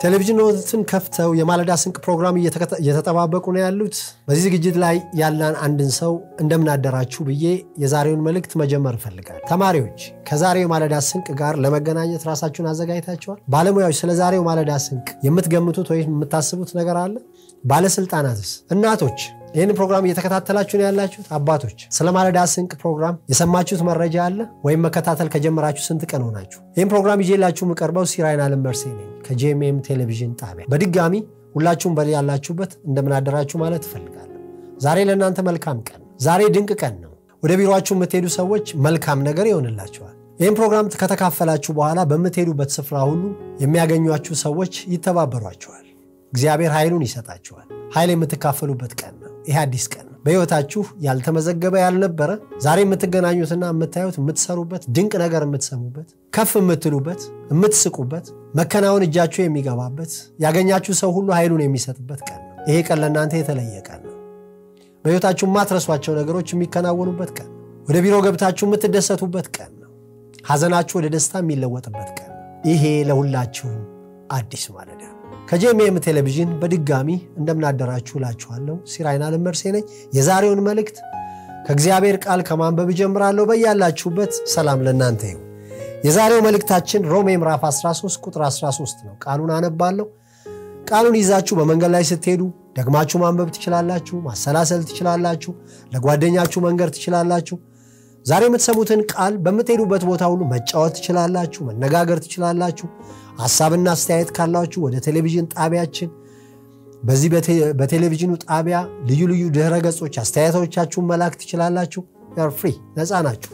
ቴሌቪዥኖትን ከፍተው የማለዳ ስንቅ ፕሮግራም እየተጠባበቁ ነው ያሉት። በዚህ ዝግጅት ላይ ያለን አንድን ሰው እንደምናደራችሁ ብዬ የዛሬውን መልእክት መጀመር እፈልጋለሁ። ተማሪዎች ከዛሬው ማለዳ ስንቅ ጋር ለመገናኘት ራሳችሁን አዘጋጅታችኋል? ባለሙያዎች ስለ ዛሬው ማለዳ ስንቅ የምትገምቱት ወይም የምታስቡት ነገር አለ? ባለስልጣናትስ? እናቶች ይህን ፕሮግራም እየተከታተላችሁ ነው ያላችሁት? አባቶች ስለ ማለዳ ስንቅ ፕሮግራም የሰማችሁት መረጃ አለ ወይም መከታተል ከጀመራችሁ ስንት ቀን ሆናችሁ? ይህን ፕሮግራም ይዤላችሁ የምቀርበው ሲራይን አለም መርሴ ነኝ ከጄኤምኤም ቴሌቪዥን ጣቢያ። በድጋሚ ሁላችሁም በል ያላችሁበት እንደምናደራችሁ ማለት እፈልጋለሁ። ዛሬ ለእናንተ መልካም ቀን፣ ዛሬ ድንቅ ቀን ነው። ወደ ቢሮችሁ የምትሄዱ ሰዎች መልካም ነገር ይሆንላችኋል። ይህን ፕሮግራም ከተካፈላችሁ በኋላ በምትሄዱበት ስፍራ ሁሉ የሚያገኟችሁ ሰዎች ይተባበሯችኋል። እግዚአብሔር ኃይሉን ይሰጣችኋል። ኃይል የምትካፈሉበት ቀን ነው። ይህ አዲስ ቀን ነው። በሕይወታችሁ ያልተመዘገበ ያልነበረ ዛሬ የምትገናኙትና የምታዩት የምትሰሩበት ድንቅ ነገር የምትሰሙበት ከፍ የምትሉበት የምትስቁበት መከናወን እጃችሁ የሚገባበት ያገኛችሁ ሰው ሁሉ ኃይሉን የሚሰጥበት ቀን ነው። ይሄ ቀን ለእናንተ የተለየ ቀን ነው። በሕይወታችሁ የማትረሷቸው ነገሮች የሚከናወኑበት ቀን ነው። ወደ ቢሮ ገብታችሁ የምትደሰቱበት ቀን ነው። ሐዘናችሁ ወደ ደስታ የሚለወጥበት ቀን ነው። ይሄ ለሁላችሁም አዲስ ማለዳ ነው። ከጄኤምኤም ቴሌቪዥን በድጋሚ እንደምናደራችሁ እላችኋለሁ። ሲራይን አለም መርሴ ነኝ። የዛሬውን መልእክት ከእግዚአብሔር ቃል ከማንበብ እጀምራለሁ። በያላችሁበት ሰላም ለእናንተ ይሁን። የዛሬው መልእክታችን ሮሜ ምዕራፍ 13 ቁጥር 13 ነው። ቃሉን አነባለሁ። ቃሉን ይዛችሁ በመንገድ ላይ ስትሄዱ ደግማችሁ ማንበብ ትችላላችሁ፣ ማሰላሰል ትችላላችሁ፣ ለጓደኛችሁ መንገር ትችላላችሁ። ዛሬ የምትሰሙትን ቃል በምትሄዱበት ቦታ ሁሉ መጫወት ትችላላችሁ፣ መነጋገር ትችላላችሁ። ሀሳብና አስተያየት ካላችሁ ወደ ቴሌቪዥን ጣቢያችን በዚህ በቴሌቪዥኑ ጣቢያ ልዩ ልዩ ድህረ ገጾች አስተያየቶቻችሁን መላክ ትችላላችሁ። ፍሪ ነፃ ናችሁ።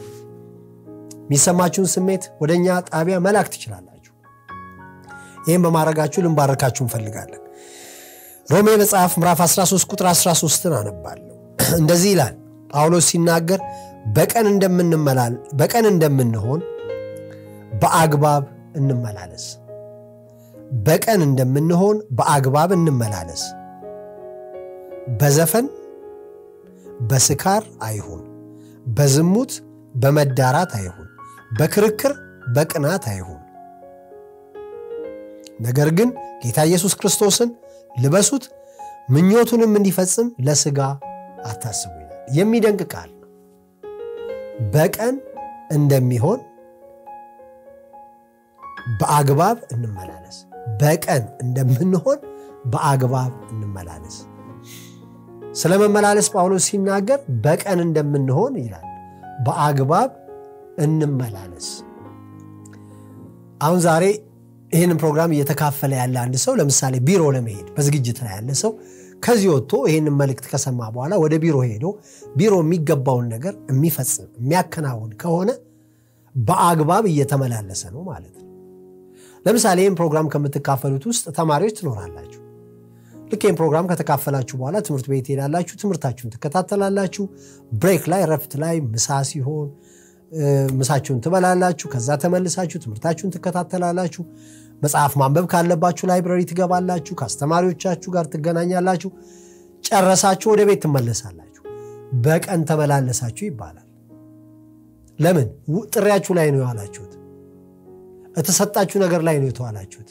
የሚሰማችሁን ስሜት ወደ እኛ ጣቢያ መላክ ትችላላችሁ። ይህም በማድረጋችሁ ልንባረካችሁ እንፈልጋለን። ሮሜ መጽሐፍ ምዕራፍ 13 ቁጥር 13ን አነባለሁ። እንደዚህ ይላል ጳውሎስ ሲናገር በቀን እንደምንመላል በቀን እንደምንሆን በአግባብ እንመላለስ በቀን እንደምንሆን በአግባብ እንመላለስ። በዘፈን በስካር አይሁን፣ በዝሙት በመዳራት አይሁን፣ በክርክር በቅናት አይሁን። ነገር ግን ጌታ ኢየሱስ ክርስቶስን ልበሱት፣ ምኞቱንም እንዲፈጽም ለሥጋ አታስቡ ይላል። የሚደንቅ ቃል ነው። በቀን እንደሚሆን በአግባብ እንመላለስ። በቀን እንደምንሆን በአግባብ እንመላለስ። ስለ መመላለስ ጳውሎስ ሲናገር በቀን እንደምንሆን ይላል። በአግባብ እንመላለስ። አሁን ዛሬ ይህንን ፕሮግራም እየተካፈለ ያለ አንድ ሰው ለምሳሌ ቢሮ ለመሄድ በዝግጅት ላይ ያለ ሰው ከዚህ ወጥቶ ይህንን መልእክት ከሰማ በኋላ ወደ ቢሮ ሄዶ ቢሮ የሚገባውን ነገር የሚፈጽም የሚያከናውን ከሆነ በአግባብ እየተመላለሰ ነው ማለት ነው። ለምሳሌ ይህን ፕሮግራም ከምትካፈሉት ውስጥ ተማሪዎች ትኖራላችሁ። ልክ ይህን ፕሮግራም ከተካፈላችሁ በኋላ ትምህርት ቤት ትሄዳላችሁ፣ ትምህርታችሁን ትከታተላላችሁ። ብሬክ ላይ ረፍት ላይ ምሳ ሲሆን ምሳችሁን ትበላላችሁ። ከዛ ተመልሳችሁ ትምህርታችሁን ትከታተላላችሁ። መጽሐፍ ማንበብ ካለባችሁ ላይብረሪ ትገባላችሁ። ከአስተማሪዎቻችሁ ጋር ትገናኛላችሁ። ጨረሳችሁ ወደ ቤት ትመለሳላችሁ። በቀን ተመላለሳችሁ ይባላል። ለምን? ጥሪያችሁ ላይ ነው የዋላችሁት። የተሰጣችሁ ነገር ላይ ነው የተዋላችሁት።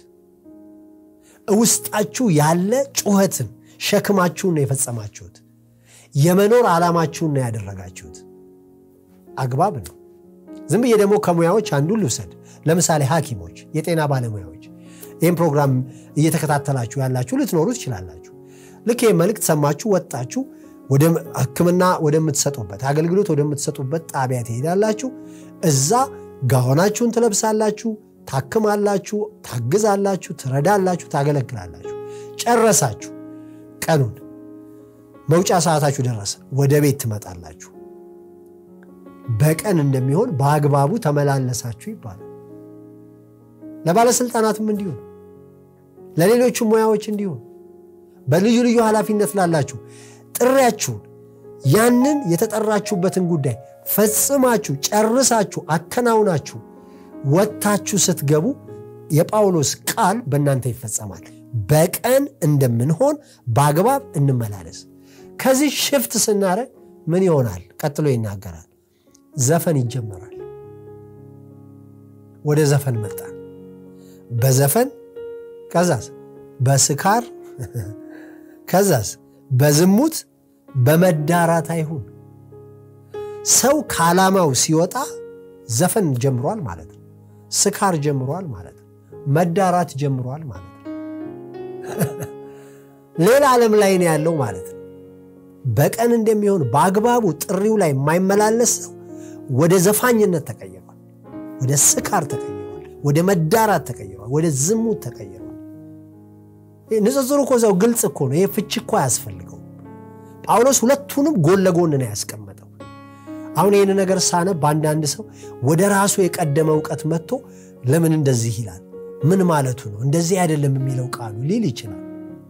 ውስጣችሁ ያለ ጩኸትን ሸክማችሁን ነው የፈጸማችሁት። የመኖር ዓላማችሁን ነው ያደረጋችሁት። አግባብ ነው። ዝም ብዬ ደግሞ ከሙያዎች አንዱን ልውሰድ። ለምሳሌ ሐኪሞች፣ የጤና ባለሙያዎች ይህም ፕሮግራም እየተከታተላችሁ ያላችሁ ልትኖሩ ትችላላችሁ። ልክ ይህ መልእክት ሰማችሁ፣ ወጣችሁ ወደ ሕክምና ወደምትሰጡበት አገልግሎት ወደምትሰጡበት ጣቢያ ትሄዳላችሁ። እዛ ጋሆናችሁን ትለብሳላችሁ፣ ታክማላችሁ፣ ታግዛላችሁ፣ ትረዳላችሁ፣ ታገለግላላችሁ። ጨረሳችሁ። ቀኑን መውጫ ሰዓታችሁ ደረሰ። ወደ ቤት ትመጣላችሁ። በቀን እንደሚሆን በአግባቡ ተመላለሳችሁ ይባላል። ለባለስልጣናትም እንዲሁ፣ ለሌሎቹ ሙያዎች እንዲሁ፣ በልዩ ልዩ ኃላፊነት ላላችሁ ጥሪያችሁን ያንን የተጠራችሁበትን ጉዳይ ፈጽማችሁ ጨርሳችሁ አከናውናችሁ ወጥታችሁ ስትገቡ የጳውሎስ ቃል በእናንተ ይፈጸማል። በቀን እንደምንሆን በአግባብ እንመላለስ። ከዚህ ሽፍት ስናደርግ ምን ይሆናል? ቀጥሎ ይናገራል። ዘፈን ይጀመራል። ወደ ዘፈን መጣ። በዘፈን ከዛስ በስካር ከዛስ በዝሙት በመዳራት አይሁን። ሰው ከዓላማው ሲወጣ ዘፈን ጀምሯል ማለት ነው። ስካር ጀምሯል ማለት ነው። መዳራት ጀምሯል ማለት ነው። ሌላ ዓለም ላይ ነው ያለው ማለት ነው። በቀን እንደሚሆን በአግባቡ ጥሪው ላይ የማይመላለስ ሰው ወደ ዘፋኝነት ተቀይሯል፣ ወደ ስካር ተቀይሯል፣ ወደ መዳራት ተቀይሯል፣ ወደ ዝሙት ተቀይሯል። ንጽጽሩ እኮ እዛው ግልጽ እኮ ነው። ይሄ ፍቺ እኮ አያስፈልገውም። ጳውሎስ ሁለቱንም ጎን ለጎን ነው ያስቀመጠው። አሁን ይህን ነገር ሳነብ በአንዳንድ ሰው ወደ ራሱ የቀደመ እውቀት መጥቶ ለምን እንደዚህ ይላል፣ ምን ማለቱ ነው፣ እንደዚህ አይደለም የሚለው ቃሉ ሊል ይችላል።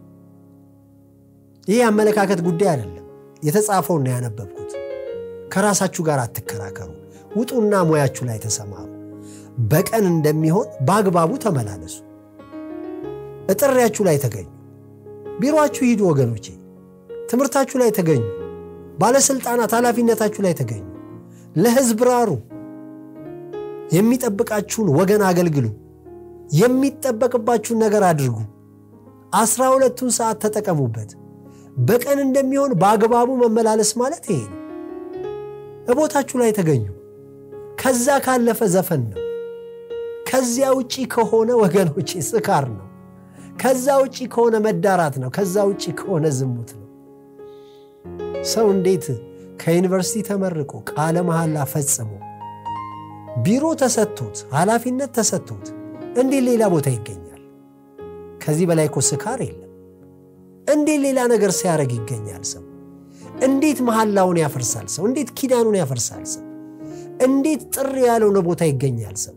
ይህ የአመለካከት ጉዳይ አይደለም። የተጻፈውን ነው ያነበብኩት። ከራሳችሁ ጋር አትከራከሩ፣ ውጡና ሙያችሁ ላይ ተሰማሩ። በቀን እንደሚሆን በአግባቡ ተመላለሱ። እጥሪያችሁ ላይ ተገኙ። ቢሮአችሁ ሂዱ ወገኖቼ። ትምህርታችሁ ላይ ተገኙ። ባለሥልጣናት ኃላፊነታችሁ ላይ ተገኙ። ለሕዝብ ራሩ። የሚጠብቃችሁን ወገን አገልግሉ። የሚጠበቅባችሁን ነገር አድርጉ። አስራ ሁለቱን ሰዓት ተጠቀሙበት። በቀን እንደሚሆን በአግባቡ መመላለስ ማለት ይሄ ነው። እቦታችሁ ላይ ተገኙ። ከዛ ካለፈ ዘፈን ነው። ከዚያ ውጪ ከሆነ ወገኖቼ ስካር ነው። ከዛ ውጪ ከሆነ መዳራት ነው። ከዛ ውጪ ከሆነ ዝሙት ነው። ሰው እንዴት ከዩኒቨርሲቲ ተመርቆ ቃለ መሐላ ፈጽሞ ቢሮ ተሰጥቶት ኃላፊነት ተሰጥቶት እንዴት ሌላ ቦታ ይገኛል? ከዚህ በላይ እኮ ስካር የለም። እንዴት ሌላ ነገር ሲያደርግ ይገኛል? ሰው እንዴት መሐላውን ያፈርሳል? ሰው እንዴት ኪዳኑን ያፈርሳል? ሰው እንዴት ጥሪ ያልሆነ ቦታ ይገኛል? ሰው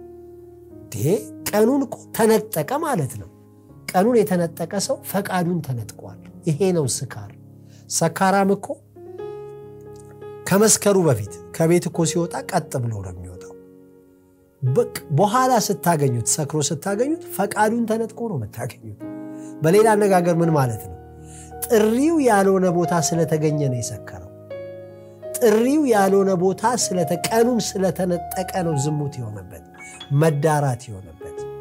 ቀኑን እኮ ተነጠቀ ማለት ነው። ቀኑን የተነጠቀ ሰው ፈቃዱን ተነጥቋል። ይሄ ነው ስካር። ሰካራም እኮ ከመስከሩ በፊት ከቤት እኮ ሲወጣ ቀጥ ብሎ ነው የሚወጣው። በኋላ ስታገኙት፣ ሰክሮ ስታገኙት ፈቃዱን ተነጥቆ ነው የምታገኙት። በሌላ አነጋገር ምን ማለት ነው? ጥሪው ያልሆነ ቦታ ስለተገኘ ነው የሰከረው። ጥሪው ያልሆነ ቦታ ቀኑን ስለተነጠቀ ነው ዝሙት የሆነበት መዳራት የሆነበት።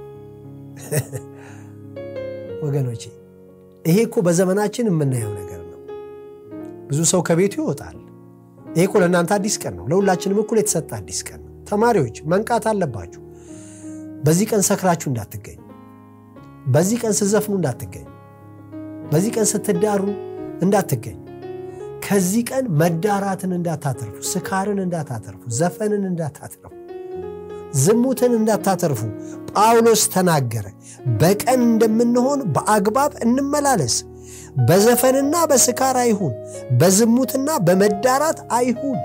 ወገኖቼ ይሄ እኮ በዘመናችን የምናየው ነገር ነው። ብዙ ሰው ከቤቱ ይወጣል። ይሄ እኮ ለእናንተ አዲስ ቀን ነው። ለሁላችንም እኩል የተሰጠ አዲስ ቀን ነው። ተማሪዎች መንቃት አለባችሁ። በዚህ ቀን ሰክራችሁ እንዳትገኙ። በዚህ ቀን ስትዘፍኑ እንዳትገኙ። በዚህ ቀን ስትዳሩ እንዳትገኙ። ከዚህ ቀን መዳራትን እንዳታተርፉ፣ ስካርን እንዳታተርፉ፣ ዘፈንን እንዳታተርፉ፣ ዝሙትን እንዳታተርፉ ጳውሎስ ተናገረ። በቀን እንደምንሆን በአግባብ እንመላለስ። በዘፈንና በስካር አይሁን፣ በዝሙትና በመዳራት አይሁን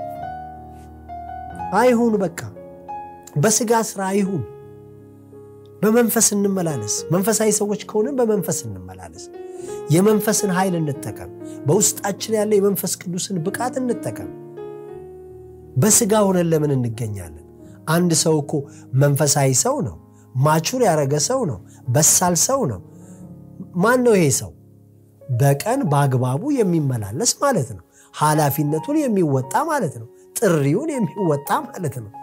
አይሁን። በቃ በስጋ ስራ አይሁን። በመንፈስ እንመላለስ። መንፈሳዊ ሰዎች ከሆንን በመንፈስ እንመላለስ። የመንፈስን ኃይል እንጠቀም። በውስጣችን ያለ የመንፈስ ቅዱስን ብቃት እንጠቀም። በስጋ ሆነን ለምን እንገኛለን? አንድ ሰው እኮ መንፈሳዊ ሰው ነው። ማቹር ያደረገ ሰው ነው። በሳል ሰው ነው። ማን ነው ይሄ ሰው? በቀን በአግባቡ የሚመላለስ ማለት ነው። ኃላፊነቱን የሚወጣ ማለት ነው። ጥሪውን የሚወጣ ማለት ነው።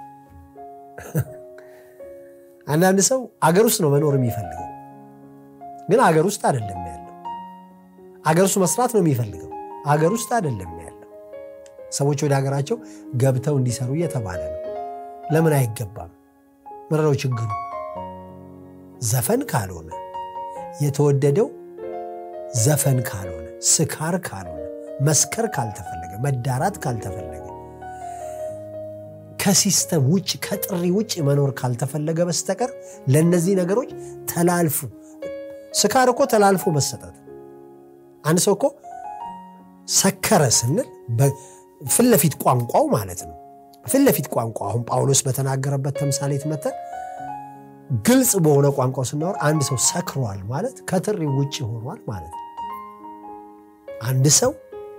አንዳንድ ሰው አገር ውስጥ ነው መኖር የሚፈልገው፣ ግን አገር ውስጥ አይደለም ያለው። አገር ውስጥ መስራት ነው የሚፈልገው፣ አገር ውስጥ አይደለም ያለው። ሰዎች ወደ ሀገራቸው ገብተው እንዲሰሩ እየተባለ ነው። ለምን አይገባም? ምንድነው ችግሩ? ዘፈን ካልሆነ የተወደደው ዘፈን ካልሆነ ስካር ካልሆነ መስከር ካልተፈለገ መዳራት ካልተፈለገ ከሲስተም ውጭ ከጥሪ ውጭ መኖር ካልተፈለገ በስተቀር ለእነዚህ ነገሮች ተላልፉ። ስካር እኮ ተላልፎ መሰጠት። አንድ ሰው እኮ ሰከረ ስንል ፊት ለፊት ቋንቋው ማለት ነው። ፊት ለፊት ቋንቋ አሁን ጳውሎስ በተናገረበት ተምሳሌት መተን ግልጽ በሆነ ቋንቋው ስናወር አንድ ሰው ሰክሯል ማለት ከጥሪ ውጭ ሆኗል ማለት ነው። አንድ ሰው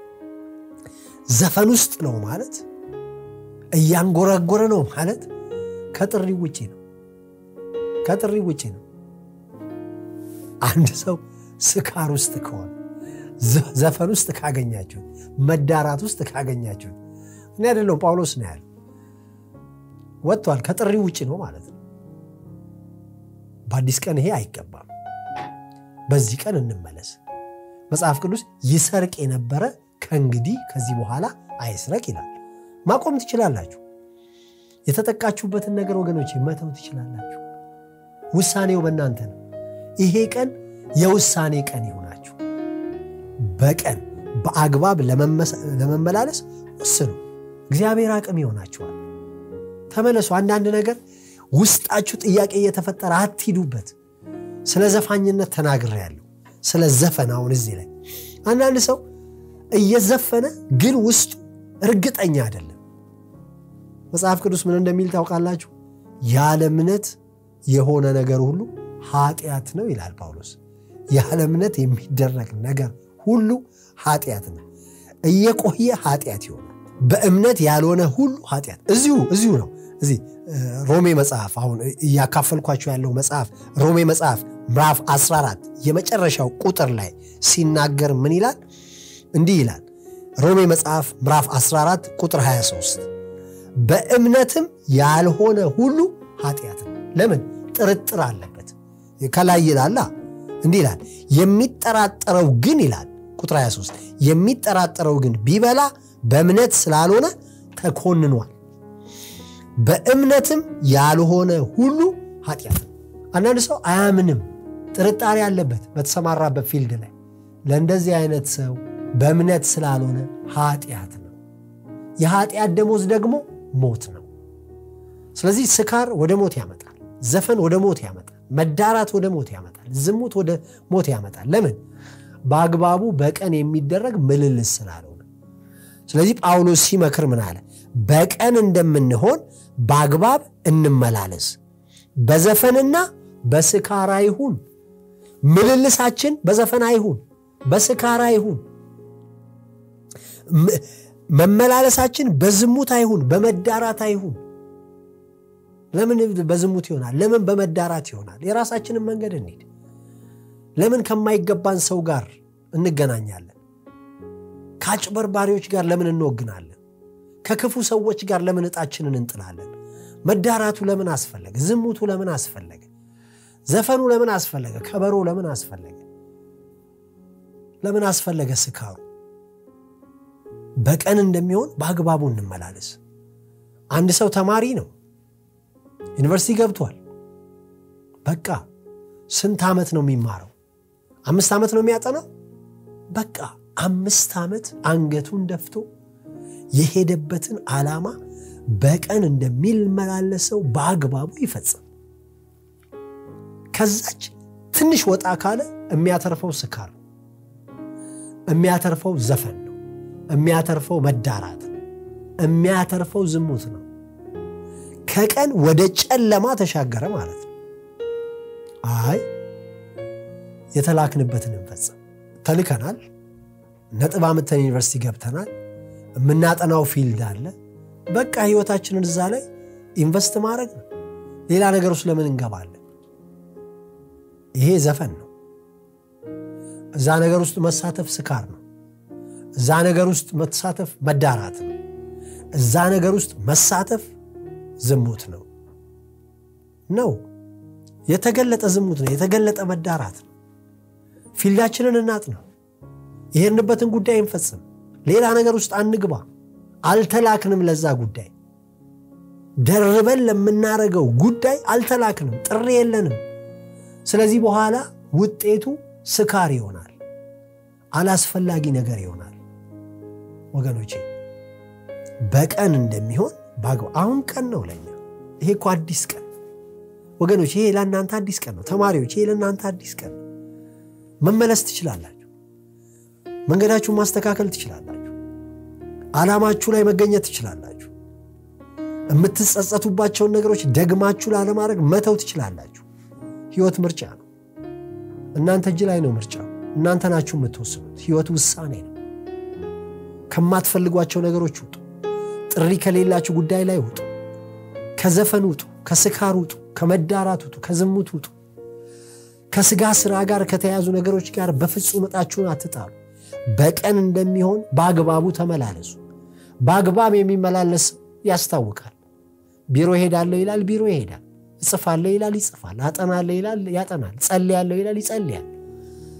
ዘፈን ውስጥ ነው ማለት እያንጎራጎረ ነው ማለት ከጥሪ ውጭ ነው። ከጥሪ ውጭ ነው። አንድ ሰው ስካር ውስጥ ከሆነ ዘፈን ውስጥ ካገኛችሁት፣ መዳራት ውስጥ ካገኛችሁት እኔ አይደለሁም ጳውሎስ ነው ያለ ወጥቷል። ከጥሪ ውጭ ነው ማለት ነው። በአዲስ ቀን ይሄ አይገባም። በዚህ ቀን እንመለስ። መጽሐፍ ቅዱስ ይሰርቅ የነበረ ከእንግዲህ ከዚህ በኋላ አይስረቅ ይላል። ማቆም ትችላላችሁ። የተጠቃችሁበትን ነገር ወገኖች መተው ትችላላችሁ። ውሳኔው በእናንተ ነው። ይሄ ቀን የውሳኔ ቀን ይሆናችሁ። በቀን በአግባብ ለመመላለስ ወስኑ። እግዚአብሔር አቅም ይሆናችኋል። ተመለሱ። አንዳንድ ነገር ውስጣችሁ ጥያቄ እየተፈጠረ አትሂዱበት። ስለ ዘፋኝነት ተናግሬያለሁ። ስለ ዘፈን አሁን እዚህ ላይ አንዳንድ ሰው እየዘፈነ ግን ውስጡ እርግጠኛ አይደለም። መጽሐፍ ቅዱስ ምን እንደሚል ታውቃላችሁ? ያለ እምነት የሆነ ነገር ሁሉ ኃጢአት ነው ይላል ጳውሎስ። ያለ እምነት የሚደረግ ነገር ሁሉ ኃጢአት ነው። እየቆየ ኃጢአት ይሆናል። በእምነት ያልሆነ ሁሉ ኃጢአት እዚሁ እዚሁ ነው። እዚህ ሮሜ መጽሐፍ አሁን እያካፈልኳቸው ያለው መጽሐፍ ሮሜ መጽሐፍ ምዕራፍ 14 የመጨረሻው ቁጥር ላይ ሲናገር ምን ይላል? እንዲህ ይላል። ሮሜ መጽሐፍ ምዕራፍ 14 ቁጥር 23 በእምነትም ያልሆነ ሁሉ ኃጢአት ነው። ለምን? ጥርጥር አለበት። ከላይ ይላላ እንዲህ ይላል፣ የሚጠራጠረው ግን ይላል ቁጥር 23 የሚጠራጠረው ግን ቢበላ በእምነት ስላልሆነ ተኮንኗል። በእምነትም ያልሆነ ሁሉ ኃጢአት ነው። አንዳንድ ሰው አያምንም፣ ጥርጣሬ አለበት በተሰማራበት ፊልድ ላይ። ለእንደዚህ አይነት ሰው በእምነት ስላልሆነ ኃጢአት ነው። የኃጢአት ደሞዝ ደግሞ ሞት ነው። ስለዚህ ስካር ወደ ሞት ያመጣል። ዘፈን ወደ ሞት ያመጣል። መዳራት ወደ ሞት ያመጣል። ዝሙት ወደ ሞት ያመጣል። ለምን? በአግባቡ በቀን የሚደረግ ምልልስ ስላልሆነ። ስለዚህ ጳውሎስ ሲመክር ምን አለ? በቀን እንደምንሆን በአግባብ እንመላለስ፣ በዘፈንና በስካር አይሁን። ምልልሳችን በዘፈን አይሁን፣ በስካር አይሁን። መመላለሳችን በዝሙት አይሁን፣ በመዳራት አይሁን። ለምን በዝሙት ይሆናል? ለምን በመዳራት ይሆናል? የራሳችንን መንገድ እንሂድ። ለምን ከማይገባን ሰው ጋር እንገናኛለን? ከአጭበርባሪዎች ጋር ለምን እንወግናለን? ከክፉ ሰዎች ጋር ለምን ዕጣችንን እንጥላለን? መዳራቱ ለምን አስፈለገ? ዝሙቱ ለምን አስፈለገ? ዘፈኑ ለምን አስፈለገ? ከበሮ ለምን አስፈለገ? ለምን አስፈለገ ስካሩ? በቀን እንደሚሆን በአግባቡ እንመላለስ። አንድ ሰው ተማሪ ነው፣ ዩኒቨርሲቲ ገብቷል። በቃ ስንት ዓመት ነው የሚማረው? አምስት ዓመት ነው የሚያጠናው። በቃ አምስት ዓመት አንገቱን ደፍቶ የሄደበትን ዓላማ በቀን እንደሚመላለሰው በአግባቡ ይፈጽም። ከዛች ትንሽ ወጣ ካለ የሚያተርፈው ስካር ነው፣ የሚያተርፈው ዘፈን ነው፣ የሚያተርፈው መዳራት ነው፣ የሚያተርፈው ዝሙት ነው። ከቀን ወደ ጨለማ ተሻገረ ማለት ነው። አይ የተላክንበትን እንፈጽም። ተልከናል። ነጥብ አምጥተን ዩኒቨርሲቲ ገብተናል። የምናጠናው ፊልድ አለ። በቃ ህይወታችንን እዛ ላይ ኢንቨስት ማድረግ ነው። ሌላ ነገር ውስጥ ለምን እንገባለን? ይሄ ዘፈን ነው። እዛ ነገር ውስጥ መሳተፍ ስካር ነው። እዛ ነገር ውስጥ መሳተፍ መዳራት ነው። እዛ ነገር ውስጥ መሳተፍ ዝሙት ነው ነው የተገለጠ ዝሙት ነው። የተገለጠ መዳራት ነው። ፊልዳችንን እናጥነው። የሄድንበትን ጉዳይ እንፈጽም። ሌላ ነገር ውስጥ አንግባ። አልተላክንም። ለዛ ጉዳይ ደርበን ለምናረገው ጉዳይ አልተላክንም። ጥሪ የለንም። ስለዚህ በኋላ ውጤቱ ስካር ይሆናል፣ አላስፈላጊ ነገር ይሆናል። ወገኖቼ በቀን እንደሚሆን አሁን ቀን ነው ለኛ። ይሄ እኮ አዲስ ቀን ወገኖች፣ ይሄ ለእናንተ አዲስ ቀን ነው። ተማሪዎች፣ ይሄ ለእናንተ አዲስ ቀን ነው። መመለስ ትችላላችሁ። መንገዳችሁን ማስተካከል ትችላላችሁ። ዓላማችሁ ላይ መገኘት ትችላላችሁ። የምትጸጸቱባቸውን ነገሮች ደግማችሁ ላለማድረግ መተው ትችላላችሁ። ህይወት ምርጫ ነው። እናንተ እጅ ላይ ነው ምርጫው። እናንተ ናችሁ የምትወስኑት። ህይወት ውሳኔ ነው። ከማትፈልጓቸው ነገሮች ውጡ። ጥሪ ከሌላችሁ ጉዳይ ላይ ውጡ። ከዘፈን ውጡ። ከስካር ውጡ። ከመዳራት ውጡ። ከዝሙት ውጡ። ከስጋ ስራ ጋር ከተያዙ ነገሮች ጋር በፍጹም ዕጣችሁን አትጣሉ። በቀን እንደሚሆን በአግባቡ ተመላለሱ። በአግባብ የሚመላለስ ያስታውቃል። ቢሮ ሄዳለሁ ይላል፣ ቢሮ ይሄዳል። እጽፋለሁ ይላል፣ ይጽፋል። አጠናለሁ ይላል፣ ያጠናል። ጸልያለሁ ይላል፣ ይጸልያል።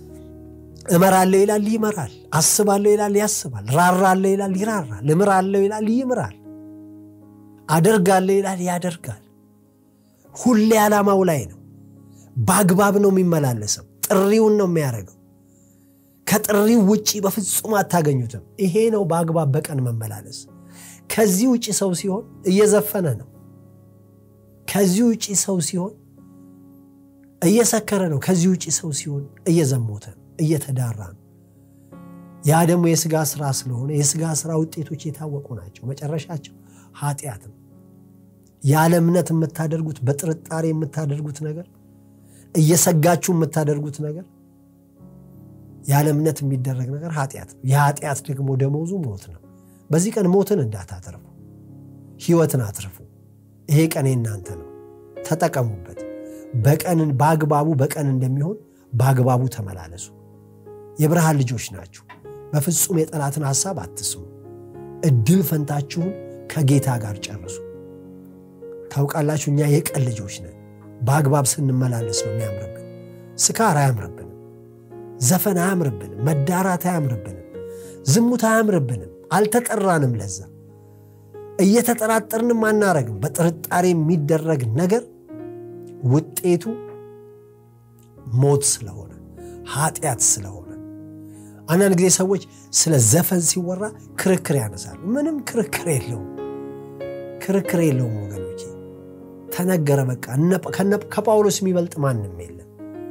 እመራለሁ ይላል ይመራል። አስባለሁ ይላል ያስባል። ራራለሁ ይላል ይራራል። እምራለሁ ይላል ይምራል። አደርጋለሁ ይላል ያደርጋል። ሁሌ ዓላማው ላይ ነው። በአግባብ ነው የሚመላለሰው። ጥሪውን ነው የሚያደርገው። ከጥሪው ውጪ በፍጹም አታገኙትም። ይሄ ነው በአግባብ በቀን መመላለስ። ከዚህ ውጪ ሰው ሲሆን እየዘፈነ ነው። ከዚህ ውጪ ሰው ሲሆን እየሰከረ ነው። ከዚህ ውጪ ሰው ሲሆን እየዘሞተ ነው፣ እየተዳራ ነው። ያ ደግሞ የስጋ ስራ ስለሆነ የስጋ ስራ ውጤቶች የታወቁ ናቸው። መጨረሻቸው ኃጢአት ነው። ያለ እምነት የምታደርጉት በጥርጣሬ የምታደርጉት ነገር እየሰጋችሁ የምታደርጉት ነገር ያለ እምነት የሚደረግ ነገር ኃጢአት ነው። የኃጢአት ደግሞ ደመወዙ ሞት ነው። በዚህ ቀን ሞትን እንዳታተርፉ፣ ህይወትን አትርፉ። ይሄ ቀን የእናንተ ነው፣ ተጠቀሙበት። በቀንን በአግባቡ በቀን እንደሚሆን በአግባቡ ተመላለሱ። የብርሃን ልጆች ናችሁ። በፍጹም የጠላትን ሐሳብ አትስሙ። እድል ፈንታችሁን ከጌታ ጋር ጨርሱ። ታውቃላችሁ፣ እኛ የቀን ልጆች ነን። በአግባብ ስንመላለስ ነው የሚያምርብን። ስካር አያምርብንም። ዘፈን አያምርብንም። መዳራት አያምርብንም። ዝሙት አያምርብንም። አልተጠራንም ለዛ። እየተጠራጠርንም አናረግም። በጥርጣሬ የሚደረግ ነገር ውጤቱ ሞት ስለሆነ ኃጢአት ስለሆነ አንዳንድ ጊዜ ሰዎች ስለ ዘፈን ሲወራ ክርክር ያነሳሉ። ምንም ክርክር የለውም። ክርክር የለውም ወገኖቼ፣ ተነገረ በቃ። ከጳውሎስ የሚበልጥ ማንም የለም።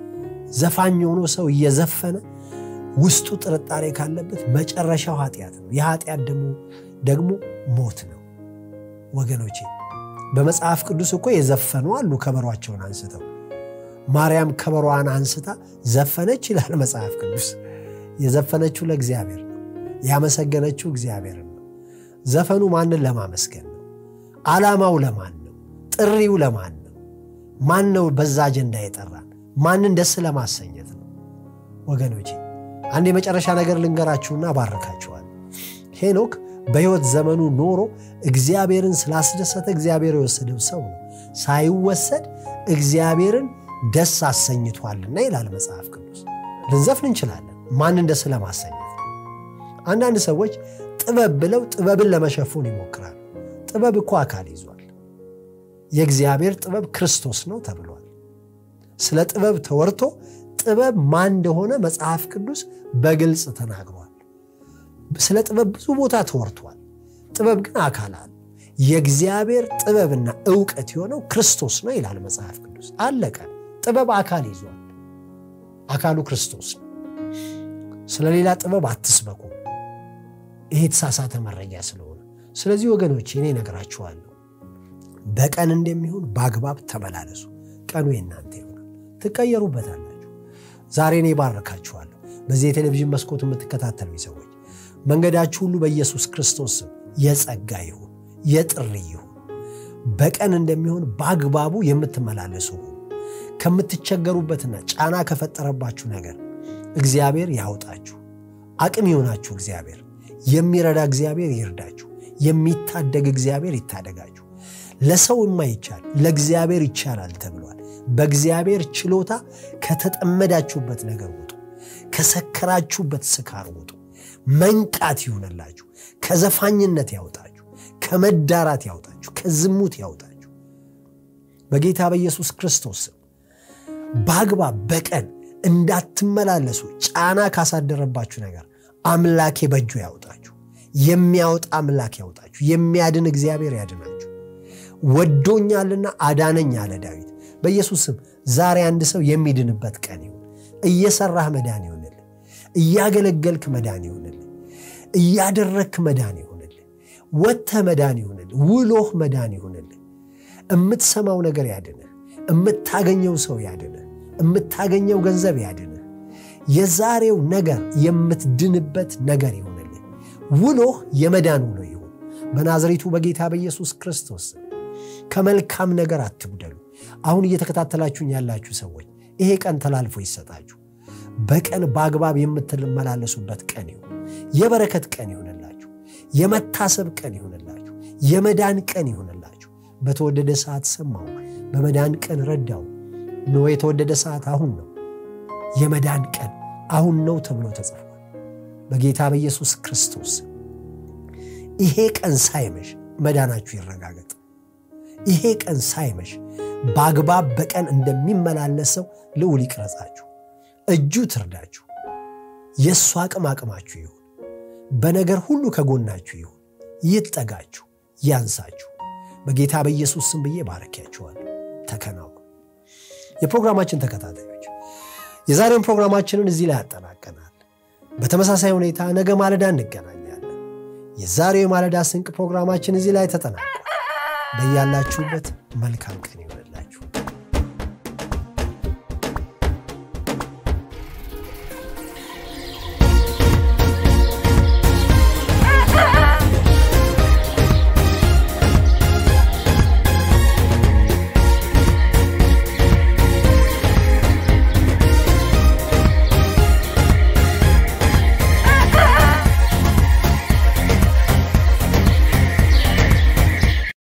ዘፋኝ የሆኖ ሰው እየዘፈነ ውስጡ ጥርጣሬ ካለበት መጨረሻው ኃጢአት ነው። የኃጢአት ደግሞ ደግሞ ሞት ነው ወገኖቼ። በመጽሐፍ ቅዱስ እኮ የዘፈኑ አሉ ከበሯቸውን አንስተው። ማርያም ከበሯን አንስታ ዘፈነች ይላል መጽሐፍ ቅዱስ። የዘፈነችው ለእግዚአብሔር ነው። ያመሰገነችው እግዚአብሔር ነው። ዘፈኑ ማንን ለማመስገን ነው? ዓላማው ለማን ነው? ጥሪው ለማን ነው? ማን ነው በዛ አጀንዳ የጠራን? ማንን ደስ ለማሰኘት ነው? ወገኖቼ አንድ የመጨረሻ ነገር ልንገራችሁና ባርካችኋል። ሄኖክ በሕይወት ዘመኑ ኖሮ እግዚአብሔርን ስላስደሰተ እግዚአብሔር የወሰደው ሰው ነው። ሳይወሰድ እግዚአብሔርን ደስ አሰኝቷልና ይላል መጽሐፍ ቅዱስ። ልንዘፍን እንችላለን፣ ማንን ደስ ለማሰኘት። አንዳንድ ሰዎች ጥበብ ብለው ጥበብን ለመሸፉን ይሞክራሉ። ጥበብ እኮ አካል ይዟል። የእግዚአብሔር ጥበብ ክርስቶስ ነው ተብሏል። ስለ ጥበብ ተወርቶ ጥበብ ማን እንደሆነ መጽሐፍ ቅዱስ በግልጽ ተናግሯል። ስለ ጥበብ ብዙ ቦታ ተወርቷል። ጥበብ ግን አካል አለ። የእግዚአብሔር ጥበብና እውቀት የሆነው ክርስቶስ ነው ይላል መጽሐፍ ቅዱስ። አለቀ። ጥበብ አካል ይዟል። አካሉ ክርስቶስ ነው። ስለ ሌላ ጥበብ አትስበኩ። ይሄ የተሳሳተ መረጃ ስለሆነ፣ ስለዚህ ወገኖች እኔ እነግራችኋለሁ፣ በቀን እንደሚሆን በአግባብ ተመላለሱ። ቀኑ የእናንተ ይሆናል፣ ትቀየሩበታላችሁ። ዛሬ እኔ ባርካችኋለሁ። በዚህ የቴሌቪዥን መስኮት የምትከታተሉ ሰዎች መንገዳችሁ ሁሉ በኢየሱስ ክርስቶስ ስም የጸጋ ይሁን፣ የጥሪ ይሁን። በቀን እንደሚሆን በአግባቡ የምትመላለሱ ሁኑ። ከምትቸገሩበትና ጫና ከፈጠረባችሁ ነገር እግዚአብሔር ያውጣችሁ። አቅም ይሆናችሁ። እግዚአብሔር የሚረዳ እግዚአብሔር ይርዳችሁ። የሚታደግ እግዚአብሔር ይታደጋችሁ። ለሰው የማይቻል ለእግዚአብሔር ይቻላል ተብሏል። በእግዚአብሔር ችሎታ ከተጠመዳችሁበት ነገር ውጡ። ከሰከራችሁበት ስካር ውጡ። መንቃት ይሆነላችሁ። ከዘፋኝነት ያውጣችሁ። ከመዳራት ያውጣችሁ። ከዝሙት ያውጣችሁ። በጌታ በኢየሱስ ክርስቶስ ስም በአግባብ በቀን እንዳትመላለሱ ጫና ካሳደረባችሁ ነገር አምላኬ በእጁ ያውጣችሁ። የሚያወጣ አምላክ ያውጣችሁ። የሚያድን እግዚአብሔር ያድናችሁ። ወዶኛልና አዳነኝ አለ ዳዊት። በኢየሱስ ስም ዛሬ አንድ ሰው የሚድንበት ቀን ይሁን። እየሰራህ መዳን ይሆንልህ። እያገለገልክ መዳን ይሆንልህ። እያደረግክ መዳን ይሆንልህ። ወጥተህ መዳን ይሆንልህ። ውሎህ መዳን ይሆንልህ። የምትሰማው ነገር ያድንህ። የምታገኘው ሰው ያድንህ። የምታገኘው ገንዘብ ያድንህ። የዛሬው ነገር የምትድንበት ነገር ይሆንልህ። ውሎህ የመዳን ውሎ ይሁን በናዝሬቱ በጌታ በኢየሱስ ክርስቶስ ከመልካም ነገር አትጉደሉ። አሁን እየተከታተላችሁኝ ያላችሁ ሰዎች ይሄ ቀን ተላልፎ ይሰጣችሁ። በቀን በአግባብ የምትመላለሱበት ቀን ይሁን። የበረከት ቀን ይሁንላችሁ። የመታሰብ ቀን ይሁንላችሁ። የመዳን ቀን ይሁንላችሁ። በተወደደ ሰዓት ሰማሁ፣ በመዳን ቀን ረዳው። ኖ የተወደደ ሰዓት አሁን ነው። የመዳን ቀን አሁን ነው ተብሎ ተጽፏል። በጌታ በኢየሱስ ክርስቶስ ይሄ ቀን ሳይመሽ መዳናችሁ ይረጋገጥ። ይሄ ቀን ሳይመሽ በአግባብ በቀን እንደሚመላለሰው ልዑል ይቅረጻችሁ፣ እጁ ትርዳችሁ፣ የእሱ አቅም አቅማችሁ ይሁን፣ በነገር ሁሉ ከጎናችሁ ይሁን፣ ይጠጋችሁ፣ ያንሳችሁ። በጌታ በኢየሱስ ስም ብዬ ባረኪያችኋለሁ። ተከናውኑ። የፕሮግራማችን ተከታታዮች የዛሬውን ፕሮግራማችንን እዚህ ላይ ያጠናቀናል። በተመሳሳይ ሁኔታ ነገ ማለዳ እንገናኛለን። የዛሬው የማለዳ ስንቅ ፕሮግራማችን እዚህ ላይ ተጠናቋል። በያላችሁበት መልካም ቀን ይሆናል።